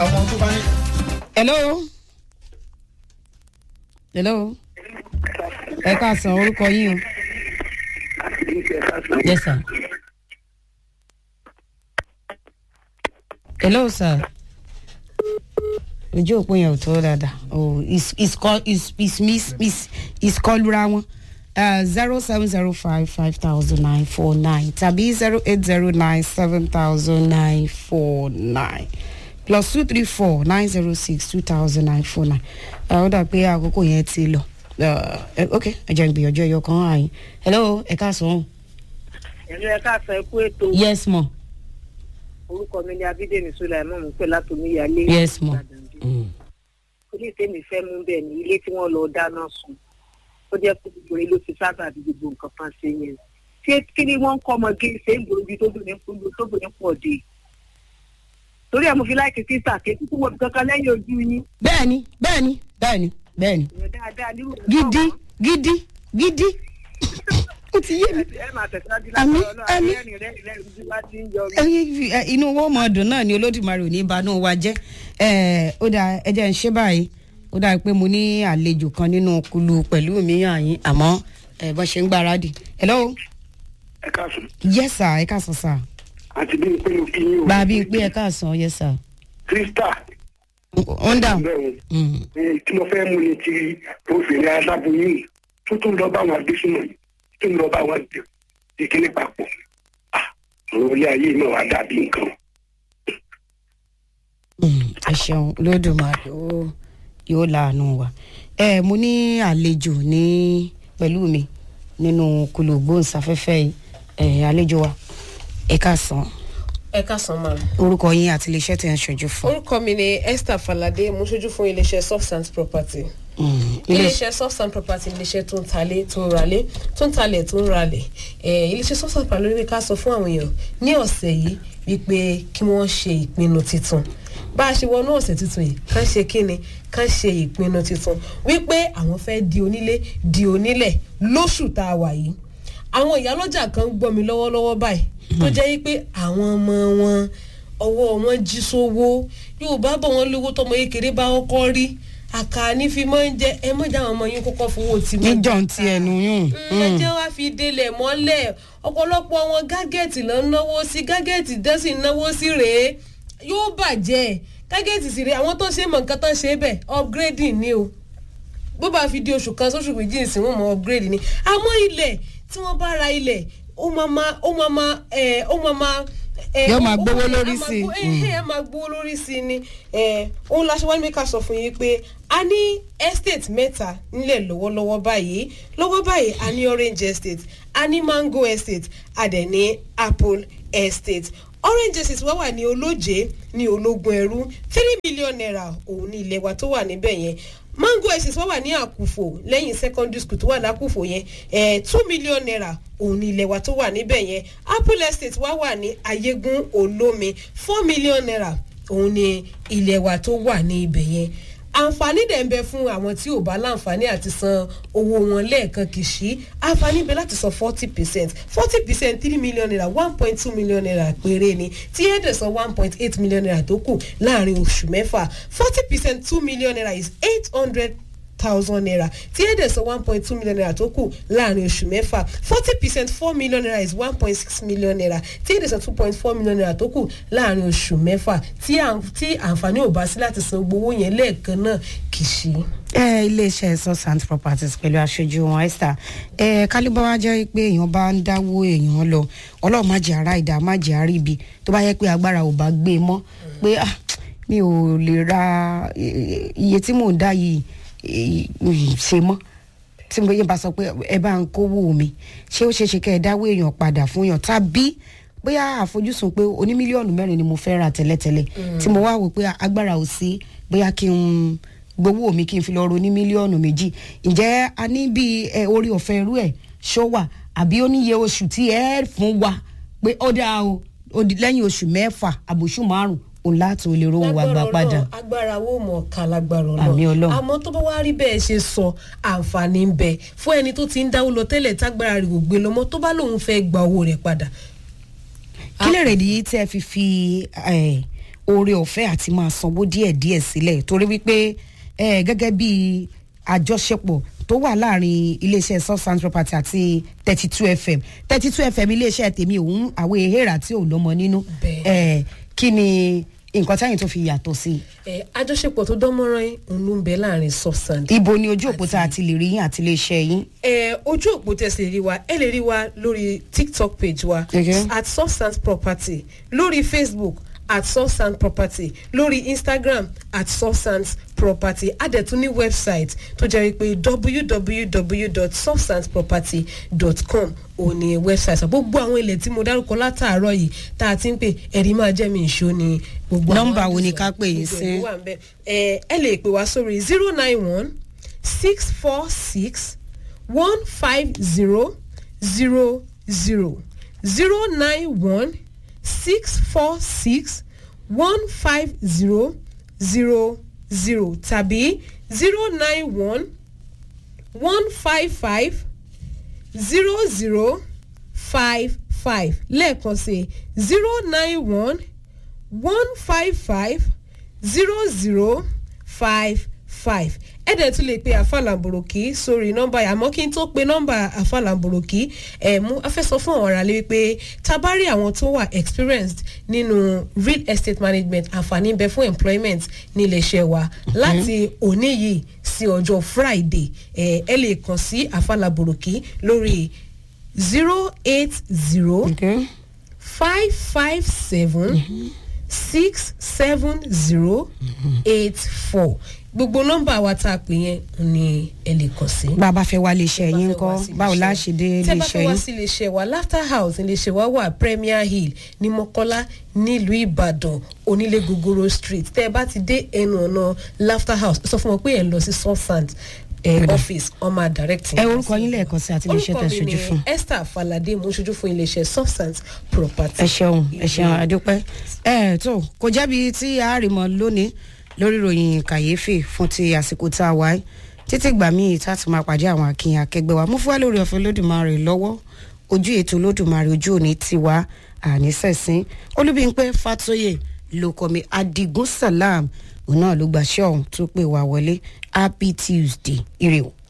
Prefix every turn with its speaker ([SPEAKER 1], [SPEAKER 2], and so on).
[SPEAKER 1] àwọn tó bá ní.
[SPEAKER 2] hello hello ẹ káàsán orúkọ yín o yes sir hello sir ojú òpó yẹn ò tó dáadáa oh is is call is is miss miss is kọlura wọn zero seven zero five five thousand nine four nine tàbí zero eight zero nine seven thousand nine four nine plus two three four nine zero six two thousand nine four nine ó dà pé àkókò yẹn ti lọ ok ẹ jẹ́ ìgbìyànjú ẹ̀yọ kan àyìn hello ẹ káàsán.
[SPEAKER 3] ẹ̀rọ ẹ̀ka àṣà ẹ̀kú ètò
[SPEAKER 2] yes mo.
[SPEAKER 3] orúkọ mi ni abídèmí sulaimon mo pè látòmí ìyálé
[SPEAKER 2] yes mo. Mm.
[SPEAKER 3] ilé tèmi fẹ́ mú bẹ́ẹ̀ ni ilé tí wọ́n lọ dáná sun ó jẹ́ pé gbogbo ilé ló ti sábà bí gbogbo nǹkan kan ṣe yẹn ṣé kí ni wọ́n ń kọ́ ọmọge ṣe ń gbòòrò bí tóbìnrin fún tóbìnrin pọ̀ dé torí ẹ̀ mo fi láìkí sísà ké kúkú wo kankan lẹ́yìn ojú yín
[SPEAKER 2] bẹ́ẹ̀ni bẹ́ẹ̀ni bẹ́ẹ̀ni bẹ́ẹ̀ni
[SPEAKER 3] ìyẹn dáadáa nírú
[SPEAKER 2] gidi gidi gidi ó ti yé mi.
[SPEAKER 3] ẹ máa tẹ̀síwájú
[SPEAKER 2] Àmín,
[SPEAKER 3] láti ọlọ́run
[SPEAKER 2] àmín.
[SPEAKER 3] ẹ̀rìn rẹ̀ rẹ̀ ojú bá ti ń yọ mí.
[SPEAKER 2] Ẹyin, ẹ, inú wọn mọ ọdún náà ni olódùmarè ò ní banú wa jẹ ẹ ó dà ẹ jẹ́ ń ṣe báyìí ó dà pé mo ní àlejò kan nínú kulu pẹ̀lú mi àyín àmọ́ ẹ bọ́n ṣe ń gbáradì. hello
[SPEAKER 4] ẹ káàsán
[SPEAKER 2] yes sir ẹ káàsán sir
[SPEAKER 4] àti bí n pé mo kí yín o.
[SPEAKER 2] bàbí pé ẹ káàsán yes sir.
[SPEAKER 4] krista
[SPEAKER 2] ó ń dà
[SPEAKER 4] bẹ́ẹ̀ o tí mo fẹ́ mú ni ti obìnrin aláboyún tó tún lọ bá wọn agbésùnmọ̀ yìí tó ń lọ bá wọn jẹ ìkíní papọ̀ Ah, ọ̀rọ̀ ilé ayé náà wà dàbí nǹkan.
[SPEAKER 2] ẹ ṣeun olódùmarè ó yóò láàánú wa ẹ mo ní àlejò ní pẹ̀lú mi nínú kulu gbóhùnsáfẹ́fẹ́ yìí ẹ àlejò wa ẹ káàsán
[SPEAKER 5] ẹ káàsán máa.
[SPEAKER 2] orúkọ yín àti iléeṣẹ́ tẹ̀ ń ṣojú fún.
[SPEAKER 5] orúkọ mi ni esther falade mo ṣojú fún iléeṣẹ́ substance property.
[SPEAKER 2] Mm, ilé-
[SPEAKER 5] iléeṣẹ́ substance property iléeṣẹ́ tó ń talé tó ń ralé tó ń talẹ̀ tó ń ralẹ̀ Eh, iléeṣẹ́ substance property lórí ká sọ fún àwọn èèyàn ní ọ̀sẹ̀ yìí wípé kí wọ́n ṣe ìpinnu tuntun bá a ṣe wọnú ọ̀sẹ̀ tuntun yìí ká ṣe kíni ká ṣe ìpinnu tuntun wípé àwọn fẹ́ di onílé di onílẹ̀ lóṣù tá a wà yìí àwọn ìyálọ́jà kan ń gbọ́ mi lọ́wọ́lọ́wọ́ báyìí tó jẹ́ wípé àwọn ọmọ wọn ọwọ́ wọn jí sówó yorùbá bọ̀ wọ́n lówó tọmọ kékeré bá kọ́kọ́ rí àkàní fi máa ń jẹ ẹ mọ̀jà àwọn ọmọ yín kọ́kọ́ fowó tí mo
[SPEAKER 2] níjọ ń ti ẹnu yún.
[SPEAKER 5] ẹ jẹ́ wá fi délẹ̀ mọ́lẹ̀ ọ̀pọ̀lọpọ̀ wọn gágẹ́ẹ̀tì ló ń náwó sí gágẹ́ẹ̀tì dẹ́sì ń náwó sí rèé yóò bàjẹ́ gágẹ́ẹ̀tì sì rèé àwọn tó ṣe mọ̀ nǹkan tó ṣe bẹ́ẹ̀ upgrading ni o bó bá fi di oṣù kan sóṣù méjì ìsìn wọn mọ upgrade ni àmọ́ ilẹ̀ tí wọ́n bá ra ilẹ̀ ó máa ma ó máa ma ẹ̀ ó máa ma ẹ̀,
[SPEAKER 2] Yóò máa
[SPEAKER 5] ó- ó-
[SPEAKER 2] gbówó
[SPEAKER 5] ẹ̀,
[SPEAKER 2] lórí
[SPEAKER 5] á máa
[SPEAKER 2] sí i.
[SPEAKER 5] gbó- ẹ̀, ẹ̀, á máa gbówó lórí sí i ni ẹ̀, òun la ṣe wá ní ká sọ fún yín pé a ní estate mẹ́ta nílẹ̀ lọ́wọ́lọ́wọ́ báyìí lọ́wọ́ báyìí a ní orange estate a ní mango estate a dẹ̀ ní apple estate orange estate wá wà ní olóje ní ológun ẹrú three million naira òun ní ilẹ̀ wa tó wà níbẹ̀ yẹn mango estate wá wà ní àkùfò lẹ́yìn secondary school tó wà lákùfò yẹn eh, two million naira òun ní ilẹ̀ wa tó wà níbẹ̀ yẹn apple estate wá wà ní ayégún olómi four million naira òun ní ilẹ̀ wa tó wà ní ibẹ̀ yẹn àǹfààní dẹ̀ ń bẹ fún àwọn tí ò bá láǹfààní àti san owó wọn lẹ́ẹ̀kan kìsì àǹfààní bẹ láti san forty percent forty percent three million naira one point two million naira péré ni tí ẹ̀ dẹ̀ san one point eight million naira tó kù láàrin oṣù mẹ́fà forty percent two million naira is eight hundred thousand naira tí ẹ̀ dẹ̀ san one point two million naira tó kù láàrin oṣù mẹ́fà forty percent four million naira is one point six million naira tí ẹ̀ dẹ̀ san two point four million naira tó kù láàrin oṣù mẹ́fà tí à- tí àǹfààní ò bá sí láti san gbowó yẹn lẹ́ẹ̀kan náà kì í ṣe.
[SPEAKER 2] ẹ iléeṣẹ́ susant properties pẹ̀lú aṣojú wọn esther ẹ kálíbọ̀ wá jẹ́ pé èèyàn bá ń dáwó èèyàn lọ ọlọ́run má jẹ́ ara ìdá má jẹ́ ara ibi tó bá yẹ pé agbára ò bá gbé e mọ́ pé ah, mi ò lè ra eh, iye tí mò ń dá yìí eh, ṣe mọ́ tí mo yẹ bá sọ pé ẹ bá ń kówó mi ṣé ó ṣeé ṣe kẹ́ ẹ dáwó èèyàn padà fún yàn tàbí bóyá àfojúsùn pé oní mílíọ̀nù mẹ́rin ni mo fẹ́ ra tẹ́lẹ̀tẹ́lẹ̀ tí mo wá wò pé agbára ò sí bóyá kí n gbowó mi kí n fi lọ ro ní mílíọ̀nù méjì ǹjẹ́ a ní bí ẹ, orí ọ̀fẹ́ irú ẹ̀ ṣó wà àbí ó níye oṣù tí ẹ fún wa pé ó dáa o ó di lẹ́yìn oṣù mẹ́fà àbòṣù márùn òun láti olè rówó wa gbà
[SPEAKER 5] Lágbára
[SPEAKER 2] padà.
[SPEAKER 5] Ọlọ́run, agbára wo mọ̀ ká lágbára
[SPEAKER 2] Àmì Ọlọ́run.
[SPEAKER 5] àmọ́ tó bá wá rí bẹ́ẹ̀ ṣe sọ àǹfààní ń bẹ fún ẹni tó ti ń dáwó lọ tẹ́lẹ̀ tágbára rẹ̀ ò gbé lọ́mọ tó bá lóun fẹ́ gba owó rẹ̀ padà.
[SPEAKER 2] kí lè rèdí tí ẹ fi fi eh, oore ọ̀fẹ́ àti máa sanwó díẹ̀díẹ̀ sílẹ̀ torí wípé eh, gẹ́gẹ́ bí àjọṣepọ̀ tó wà láàrin iléeṣẹ́ substance property àti thirty two fm thirty two fm iléeṣẹ́ tèmi òun àwọn èèrà tí ò lọ́mọ nínú
[SPEAKER 5] Bẹ́ẹ̀.
[SPEAKER 2] eh, kí ni nǹkan táyìn tó fi yàtọ̀ sí i
[SPEAKER 5] ẹ àjọṣepọ̀ tó dán mọ́rán yín òun ló ń bẹ láàrin substance
[SPEAKER 2] ibo ni ojú òpó tá a ti lè rí yín àti iléeṣẹ́ yín.
[SPEAKER 5] ẹ ojú òpó tẹsí lè rí wa ẹ lè rí wa lórí tiktok page wa
[SPEAKER 2] Okay.
[SPEAKER 5] at substance property lórí facebook at substance property lórí instagram at substance property adẹ̀tún ní website tó jẹ́ wípé www.substanceproperty.com òun ni website sọ gbogbo àwọn ilẹ̀ tí mo dárúkọ látàárọ̀ yìí tá a ti ń pè ẹ̀rí máa jẹ́ mi ìṣó ni gbogbo àwọn
[SPEAKER 2] Nọ́mbà wo ni
[SPEAKER 5] àdìsọ,
[SPEAKER 2] ká pè yín
[SPEAKER 5] gbogbo
[SPEAKER 2] sí?
[SPEAKER 5] ẹ̀ ló wà ń bẹ̀. ẹ ẹ lè pè wá sórí zero nine one six four six one five zero zero zero zero nine one six four six one five zero zero zero tàbí zero nine one one five five zero zero five five lẹ́ẹ̀kan sí zero nine one one five five zero zero five five ẹ dẹ̀ tún lè pe àfàlàǹbòròkì sórí nọ́mbà yìí àmọ́ kí n tó pe nọ́mbà àfàlàǹbòròkì ẹ̀ mú afẹ́sọ fún àwọn aráàlú wípé tá a bá rí àwọn tó wà experienced nínú real estate management àǹfààní ń bẹ fún employment ní iléeṣẹ́ wa láti òní yìí sí ọjọ́ friday ẹ̀ ẹ lè kàn sí àfàlàǹbòròkì lórí zero eight zero
[SPEAKER 2] Okay.
[SPEAKER 5] five five seven six seven zero eight four gbogbo nọmba wa tá a pè yẹn ni ẹ lè kàn sí.
[SPEAKER 2] bá a bá fẹ́ wá iléeṣẹ́ yín
[SPEAKER 5] Bá fẹ́ wá
[SPEAKER 2] kọ́
[SPEAKER 5] sí
[SPEAKER 2] báwo
[SPEAKER 5] iléeṣẹ́.
[SPEAKER 2] la ṣe dé
[SPEAKER 5] tẹ́ bá
[SPEAKER 2] iléeṣẹ́
[SPEAKER 5] fẹ́ wá
[SPEAKER 2] yín.
[SPEAKER 5] sí iléeṣẹ́ wa laughter house iléeṣẹ́ wa wà premier hill ní mọ́kọ́lá nílùú ìbàdàn onílé gogoro street tẹ́ ẹ bá ti dé ẹnu ọ̀nà laughter house sọ fún wọn pé ẹ̀ ń lọ sí southsand eh, office ọmọ directing.
[SPEAKER 2] ẹ orúkọ yín lẹ́ẹ̀kan sí àti iléeṣẹ́ tẹ̀ ṣojú fún.
[SPEAKER 5] orúkọ mi ni esther falade mo ń ṣojú fún iléeṣẹ́ substance property.
[SPEAKER 2] ẹ ṣeun ẹ ṣeun àdúpẹ́ ẹ tó kò jẹ́bi tí a rí mọ lónìí lórí ìròyìn kàyéfì fún ti àsìkò tá a wáyé títí gbà míì tá a tún máa pàdé àwọn akínyìn akẹgbẹ́ wa mú fún wa lórí ọ̀fẹ́ lódùmarè lọ́wọ́ ojú ètò lódùmarè ojú òní tiwa àníṣẹ̀sìn olúbíńpẹ́ fatoyè lókọ̀mí adigun salam òun náà ló gbàṣẹ́ ọ̀hún tó pè wá wọlé happy tuesday ire o.